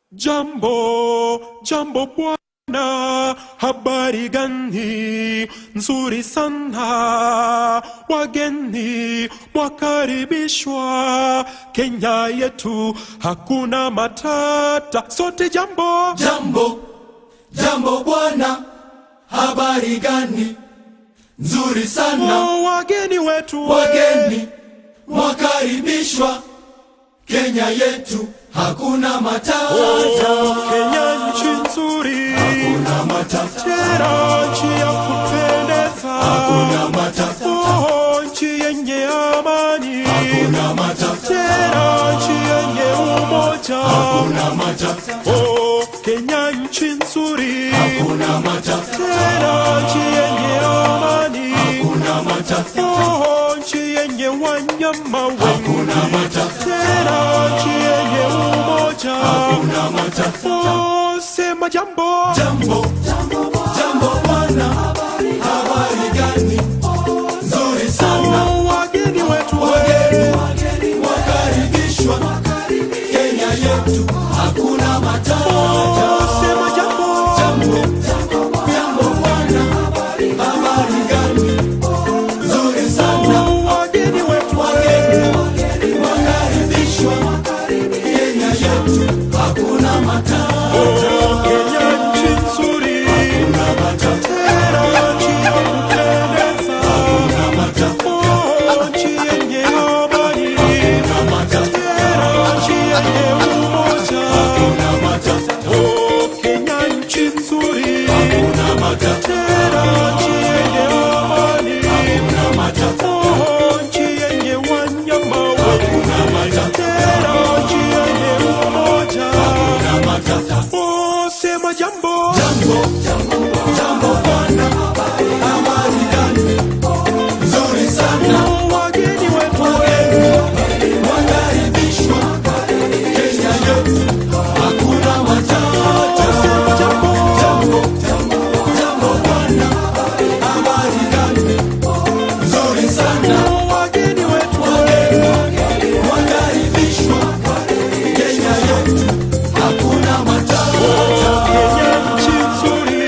Jambo, jambo bwana, habari gani? Nzuri sana, wageni mwakaribishwa Kenya yetu, hakuna matata, sote jambo. Jambo, jambo bwana, habari gani? Nzuri sana, Oh, wageni wetu wageni mwakaribishwa Kenya yetu, hakuna matata, Oh, Kenya nchi nzuri, hakuna matata, tena nchi ya kupendeza, hakuna matata, Oh, nchi yenye amani, hakuna matata, tena nchi yenye umoja. hakuna matata, Oh, Kenya nchi nzuri, hakuna matata, tena nchi yenye amani, hakuna matata, Oh, nchi yenye wanyama wengi, hakuna matata, tena nchi yenye umoja. hakuna matata. Oh, sema jambo. Jambo, jambo bwana, habari gani? Nzuri sana, Oh, wageni wetu wageni wakaribishwa Kenya yetu, hakuna matata. Oh, sema jambo. Jambo, jambo bwana, habari gani? Nzuri sana, Oh, wageni wetu wageni wakaribishwa Kenya yetu, hakuna matata. Oh, Kenya nchi nzuri, Hakuna matata, tena nchi ya kupendeza. hakuna matata, Oh, nchi yenye amani, hakuna matata, tena nchi yenye umoja. hakuna matata, Oh, Kenya nchi nzuri, hakuna matata, tena nchi yenye amani. hakuna matata, Oh, nchi yenye wanyama wengi, hakuna matata, tena nchi yenye umoja. hakuna matata. Oh, sema jambo. Jambo, jambo bwana, habari gani? Nzuri sana, Oh, wageni wetu wageni wakaribishwa Kenya yetu, hakuna matata. sema jambo. Jambo, jambo bwana, habari gani? Nzuri sana, Oh, wageni wetu wageni wakaribishwa Kenya yetu, hakuna matata. Kenya nchi nzuri,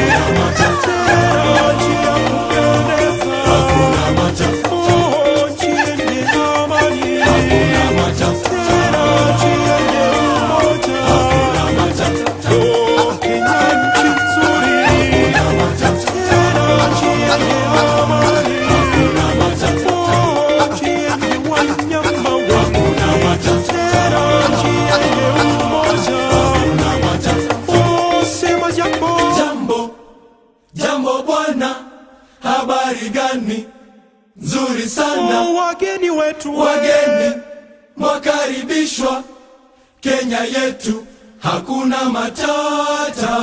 tena nchi ya kupendeza. Hakuna matata, Oh, nchi yenye amani, hakuna matata, tena nchi yenye umoja. hakuna matata, Oh, Kenya nchi nzuri, tena nchi yenye amani. hakuna matata, Oh, nchi yenye wanyama wengi, hakuna matata, tena nchi yenye umoja. hakuna matata. Oh, sema jambo. Jambo, jambo bwana, habari gani? Nzuri sana, Oh, wageni wetu wageni mwakaribishwa Kenya yetu, hakuna matata.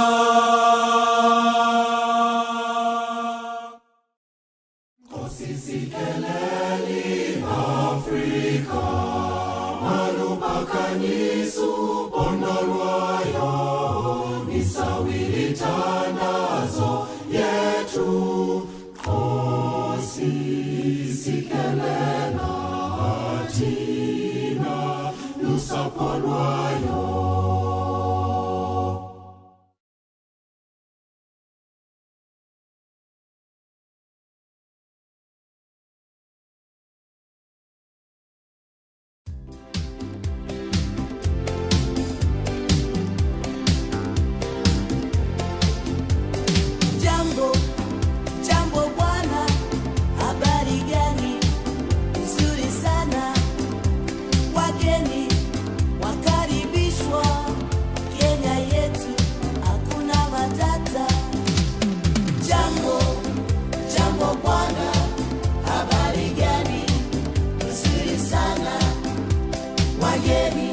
Jambo, jambo bwana, habari gani? Nzuri sana, wageni wakaribishwa Kenya yetu, hakuna matata. Jambo, jambo bwana, habari gani? Nzuri sana, wageni